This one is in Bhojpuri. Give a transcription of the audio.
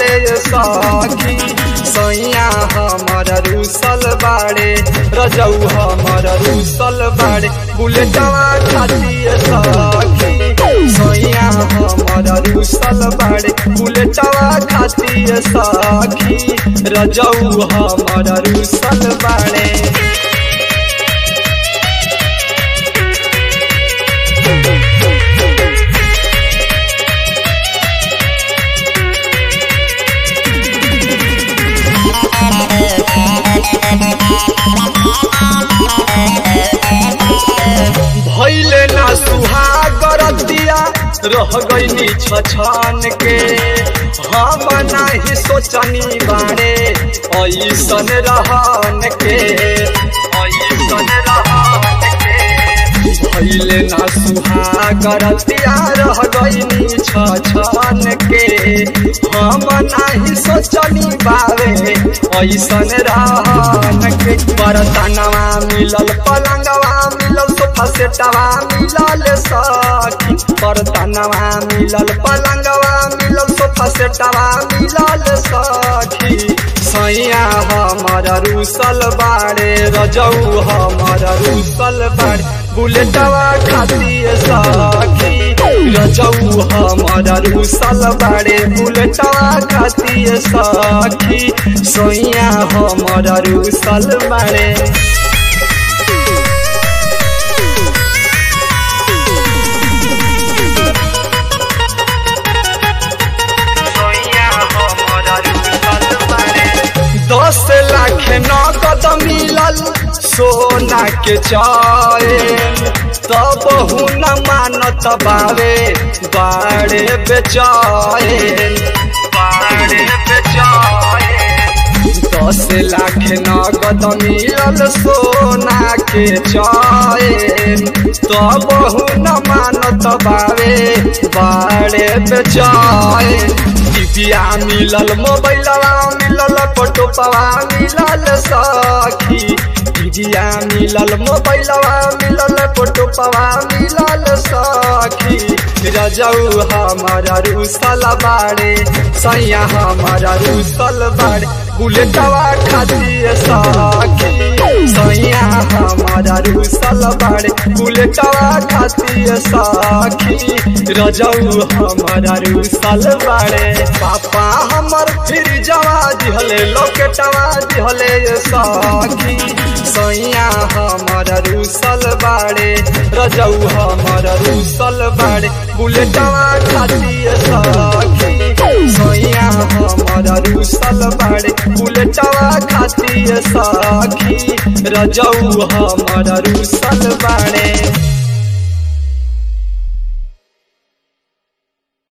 दिहले सखी सैया हमर रूसल बाड़े रजऊ हमर रूसल बाड़े बुलेटवा खातिर सखी सैया हमर रूसल बाड़े बुलेटवा खातिर सखी रजऊ हमर रूसल बाड़े भैले ना सुहागरतिया रह गईनी छछन के हम नाही सोचनी बारे ऐसन रहन के ऐसन रहन के भैले ना सुहागरतिया रह गईनी छछन के हम नाही सोचनी बारे ऐसन रहन के बरतनवा मिलल पलंगवा मिलल सोफा सेटवा मिलल सखी बरतनवा मिलल पलंगवा मिलल सोफा सेटवा मिलल सखी सैया हमर रूसल बाड़े रजऊ हमर रूसल बाड़े बुलेटवा खातिर सखी रजऊ हमर रूसल बाड़े बुलेटवा खातिर सखी सैया हमर रूसल बाड़े दस लाख नगद मिलल सोना के चैन तब न मानत बारे बाड़े बेचैन बाड़े बेचैन दस लाख नगद मिलल सोना के चैन तब न मानत बारे बाड़े बेचैन टिपिया मिलल मोबाइलवा मिलल फोटोपवा मिलल सखी टिपिया मिलल मोबाइलवा मिलल फोटोपवा मिलल सखी रजऊ हमारा रूसल बाड़े सैया हमारा रूसल बाड़े बुलेटवा खातिर सखी सैया हमारा रूसल बाड़े बुलेटवा खातिर सखी रजऊ हमारा रूसल बाड़े पापा हमर फिर जवा दिहले लोकेटवा दिहले सखी सैया हमारा रूसल बाड़े रजऊ हमारा रूसल बाड़े बुलेटवा खातिर सखी सैया हमारा रूसल बाड़े बुलेटवा खातिर सखी रजऊ हमारा रूसल बाड़े